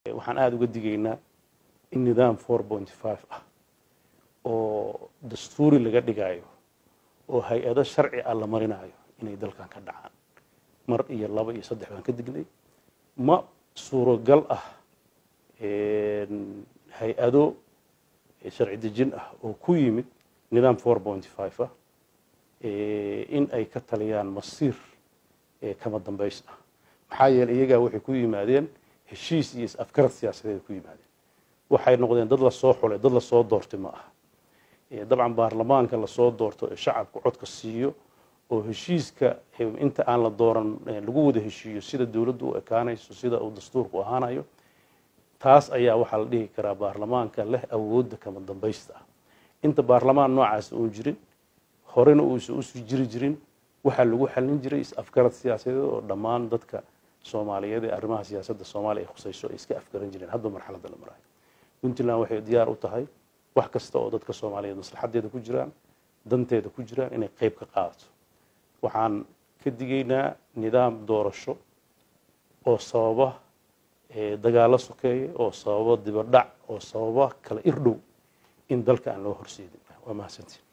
waxaan aada uga digaynaa in nidaam four point five ah oo dastuuri laga dhigayo oo hay-ado sharci ah la marinayo inay dalkan ka dhacaan mar iyo laba iyo saddex baan ka dignay ma suuragal ah hay-ado sharci dejin ah oo ku yimid nidaam four point five ah in ay ka taliyaan masiir kama dambays ah maxaa yeeley iyagaa waxay ku yimaadeen heshiis iyo is-afgarad siyaasadeed ku yimaadeen waxay noqdeen dad lasoo xulay dad lasoo doortay ma aha dabcan baarlamaanka lasoo doorto ee shacabka codka siiyo oo heshiiska inta aan la dooran lagu wada heshiiyo sida dowladdu u ekaanayso sida uu dastuurku ahaanayo taas ayaa waxaa la dhihi karaa baarlamaanka leh awoodda kama dambaysta ah inta baarlamaan noocaas uun jirin horena uusan usii jiri jirin waxaa lagu xallin jiray is-afgarad siyaasadeed oo dhammaan dadka soomaaliyeed ee arrimaha siyaasadda soomaaliya ay khusayso ay iska afgaran jireen hadba marxaladda la marayo puntland waxay diyaar u tahay wax kasta oo dadka soomaaliyeed maslaxadeeda ku jiraan danteeda ku jiraan inay qeyb ka qaadato waxaan ka digaynaa nidaam doorasho oo sababa dagaalo sokeeya oo sababa dibadhac oo sababa kala irdhow in dalka aan loo horseedin waa mahadsantiin